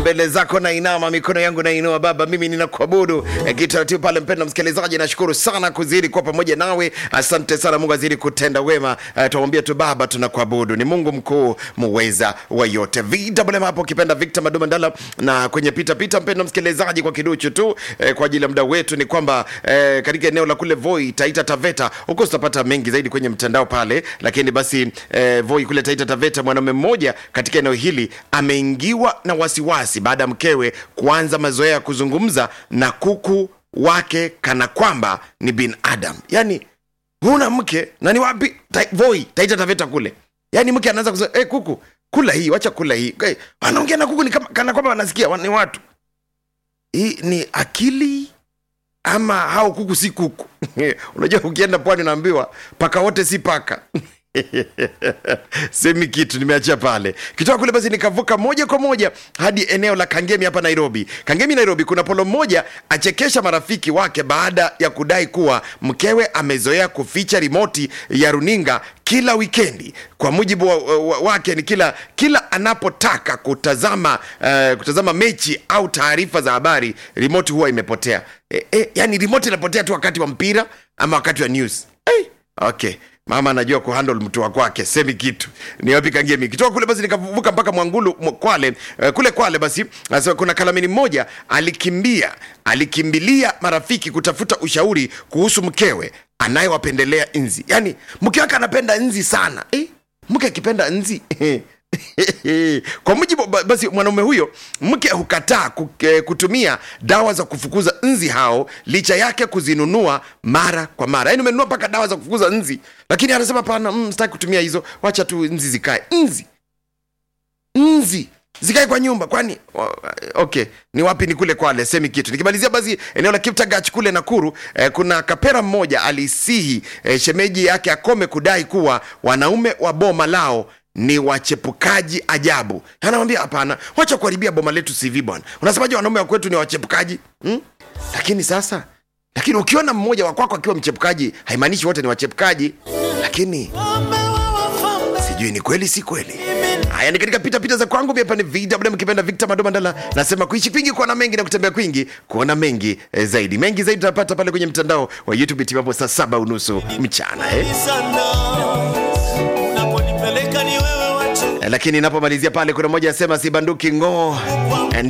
mbele zako nainama, mikono yangu nainua Baba, mimi ninakuabudu eh, kitaratibu pale. Mpendwa msikilizaji, nashukuru sana kuzidi kuwa pamoja nawe. Asante sana, Mungu azidi kutenda wema. Eh, tuamwambie tu Baba, tunakuabudu, ni Mungu mkuu muweza wa yote. VMM hapo ukipenda Victor Maduma Ndala, na kwenye pita pita, mpendwa msikilizaji, kwa kiduchu tu eh, kwa ajili ya muda wetu ni kwamba eh, katika eneo la kule Voi Taita Taveta, huko tutapata mengi zaidi kwenye mtandao pale, lakini basi eh, Voi kule Taita Taveta, mwanaume mmoja katika eneo hili ameingiwa na wasiwasi baada ya mkewe kuanza mazoea ya kuzungumza na kuku wake kana kwamba ni binadamu. Yani huna mke na ni wapi? Ta, Voi Taita Taveta kule, yani mke anaanza kusema hey, kuku kula hii, wacha kula hii. Hey, wanaongea na kuku ni kama, kana kwamba wanasikia wa- ni watu. Hii ni akili ama hao kuku si kuku? Unajua, ukienda pwani unaambiwa paka wote si paka. semi kitu nimeachia pale kitoka kule basi nikavuka moja kwa moja hadi eneo la kangemi hapa nairobi kangemi nairobi kuna polo mmoja achekesha marafiki wake baada ya kudai kuwa mkewe amezoea kuficha rimoti ya runinga kila wikendi kwa mujibu wa, wa, wake ni kila kila anapotaka kutazama uh, kutazama mechi au taarifa za habari rimoti huwa imepotea e, e, yani rimoti inapotea tu wakati wa mpira ama wakati wa news hey, okay mama anajua kuhandle mtu wa kwake semi kitu ni wapi kangemi kitoka kule basi nikavuka mpaka mwangulu mwa- kwale uh, kule kwale basi anasema kuna kalamini mmoja alikimbia alikimbilia marafiki kutafuta ushauri kuhusu mkewe anayewapendelea nzi yaani mke wake anapenda nzi sana eh? mke akipenda nzi kwa mujibu ba- basi mwanaume huyo mke hukataa ku- eh, kutumia dawa za kufukuza nzi hao licha yake kuzinunua mara kwa mara yaani umenunua mpaka dawa za kufukuza nzi lakini anasema pana mm, sitaki kutumia hizo wacha tu nzi zikae nzi nzi zikae kwa nyumba kwani o- okay ni wapi ni kule kwale semi kitu nikimalizia basi eneo la kiptagach kule nakuru eh, kuna kapera mmoja alisihi eh, shemeji yake akome kudai kuwa wanaume wa boma lao ni wachepukaji ajabu anamwambia hapana wacha kuharibia boma letu cv bwana unasemaje wanaume wa kwetu ni wachepukaji hmm? lakini sasa lakini ukiona mmoja wa kwako akiwa mchepukaji haimaanishi wote ni wachepukaji lakini sijui ni kweli si kweli haya ni katika pita pita za kwangu pia ni vw mkipenda victor madomandala nasema kuishi kwingi kuona mengi na kutembea kwingi kuona mengi eh, zaidi mengi zaidi utapata pale kwenye mtandao wa youtube timapo saa saba unusu mchana eh? sana unaponipeleka ni wewe watu Eh, lakini inapomalizia pale kuna moja asema sibanduki ngoo